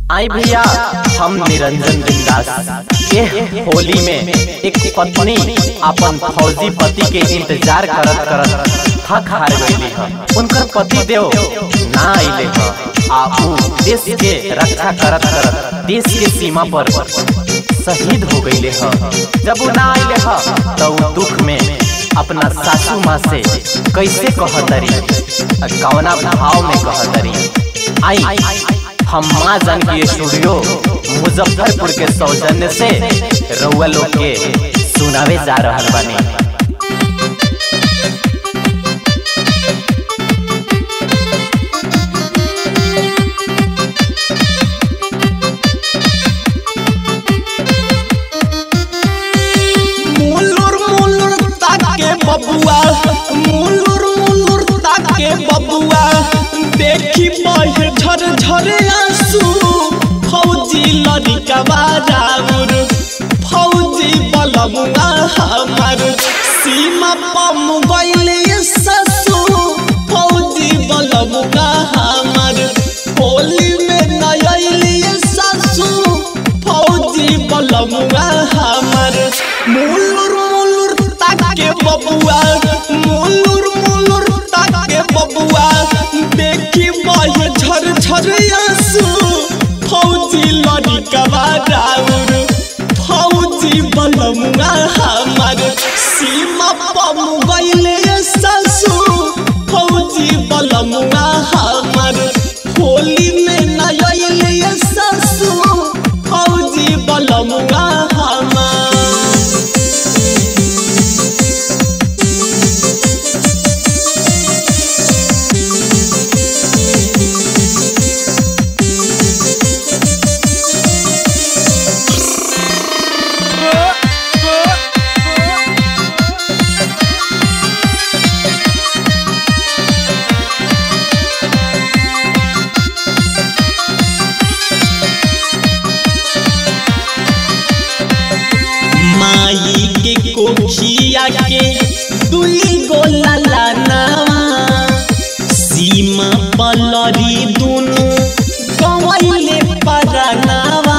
आई भैया हम निरंजन बिंदास ये होली में एक पत्नी अपन फौजी पति के इंतजार करत करत थक हार गईली ह उनकर पति देव ना आइले ह आ ऊ देश के रक्षा करत करत देश के सीमा पर शहीद हो गईले ह जब ऊ ना आइले ह तो ऊ दुख में अपना सासू माँ से कैसे कहतरी कवना भाव में कहतरी आई हम माँ जानकी स्टूडियो मुजफ्फरपुर के सौजन्य से रउआ लोग के सुनावे जा रहल बानी मुलुर मुलुर ताके बबुआ मुलुर मुलुर ताके बबुआ देखी बहे झर झर आंसू फौजी लड़िका बाजाउर फौजी बलमुआ हमार सीमा पम गइले ससु फौजी बलमुआ हमार होली में नयली ससु फौजी बलमुआ हमार मुलुर मुलुर ताके बबुआ मुलुर मुलुर ताके बबुआ देखी बहे झर झर आंसू फौजी लड़िका राउर फौजी बलमुआ हमार सीमा पम गइले ससु फौजी बलमुआ हमार होली में नयले ससु फौजी बलमुआ हमार माई के कोखिया के दुई गो ललनावा सीमा पलरी दुनु गवैले परनावा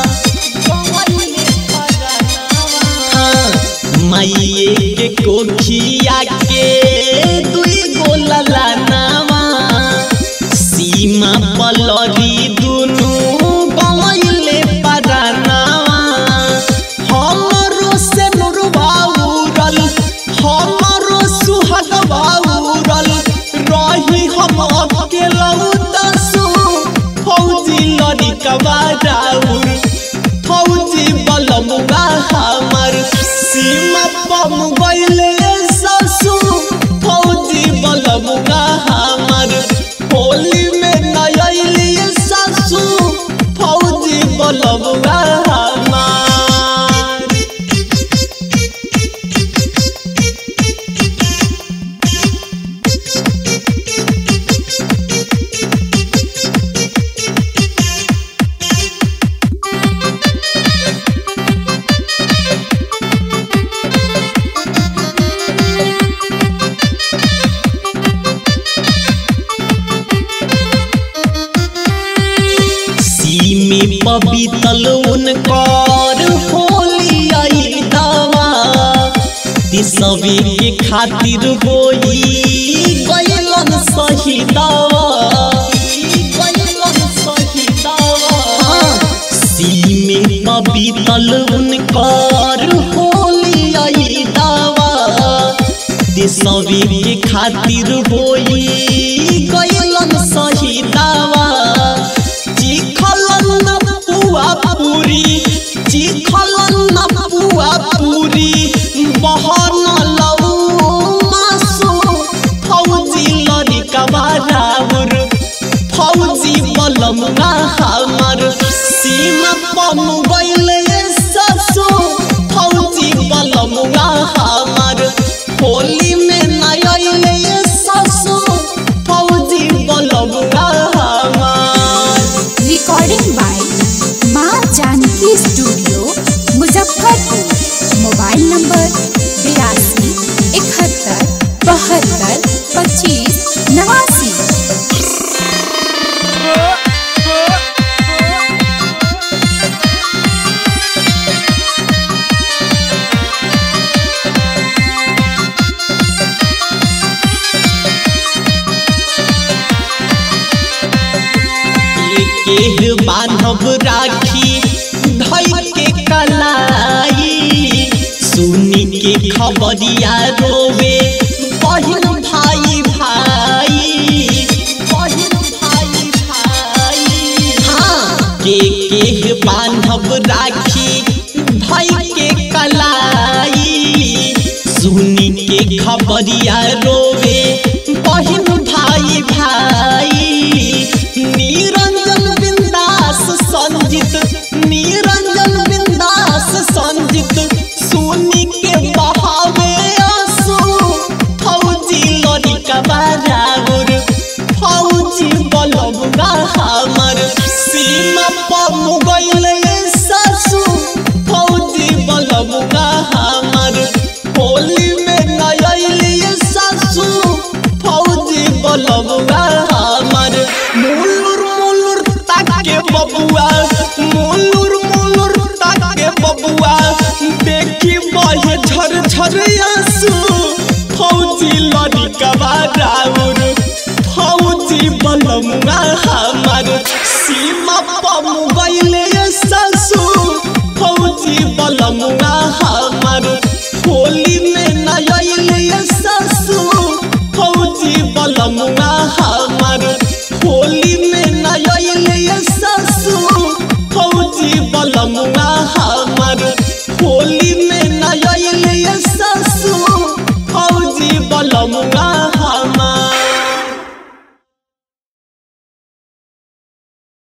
हाँ, माइये के कोखिया के दुई गो ललनावा सीमा पलरी दुनु गवैले परनावा हमरो से नुरबाउरल हमरो सुहगबाउरल रही हम अकेला दसु फौजी लड़िकवा राउर फौजी बलमुआ हमर सीमा पम गइले ससु फौजी बलमुआ हमर होली में नयली ससु फौजी बलमुआ हमार सीमी पबीतल उनकर होली आई दावा तिसवे के खातिर होई गयलन सही दावा गयलन सही दावा सीमे पबीतल उनकर होली आई दावा तिसवे के खातिर होई गयलन सही दावा चिखलन न पुआ पूरी चिखलन न पुआ पूरी बहन लऊ मासु फौजी लड़िका बाराउर फौजी बलमुआ हमर सीमा पम गइले ससु फौजी बलमुआ हमर होली में नयले ससु फौजी बलमुआ हमार recording by Maa Janaki studio Muzaffarpur mobile number बिरासी इकहत्तर बहत्तर पच्चीस नवासी के बान्हब राखी धई के कलाई सुनी के खबरिया रोवे बहिन भाई भाई बहिन भाई भाई हाँ के के बान्हब राखी धई के कलाई सुनी के खबरिया रोवे बहिन भाई भाई निरंजन बिंदास संजित निरंजन बिंदास संजित सुनी के बहावे आंसू फौजी लड़का बराबर फौजी बलबगा हमर सीमा पर मुगल सासू फौजी बलबगा हमर होली में नयली सासू फौजी बलबगा हमर मुलुर मुलुर ताके बबुआ मुलुर मुलुर ताके बबुआ देखी बहे झर झर आंसू फौजी लड़का राउर फौजी बलमुआ हमर सीमा पर मुगैले सासू फौजी बलमुआ